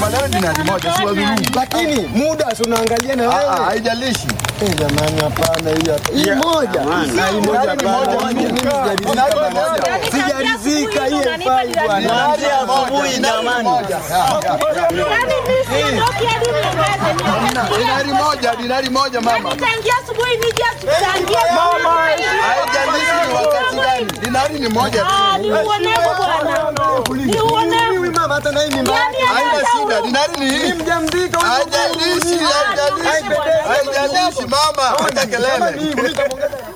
Tukubaliane dinari moja, si wadhulumu. Lakini muda si unaangalia na Ah, ah, wewe. Haijalishi. Eh, jamani hapana hii hapa. Hii moja. Ah, hii moja Dinari hapana. moja, Mimi sijaridhika dinari bana. moja. Sijaridhika hii haifai bwana. Dinari moja, dinari moja. Yaani mimi siondoki hadi mtangaze. Hamna, Dinari moja, dinari moja mama. Tangia asubuhi nije tangia Haijalishi ni wakati gani. Dinari ni moja tu. Ah, ni uonevu bwana. Ni uonevu. Mimi mama hata na hii mimba Yaani yake. Haina shida, dinari ni hii. Mjamzito. Haijalishi, haijalishi. Haijalishi mama, wacha kelele. Mimi, mimi nitamwongeza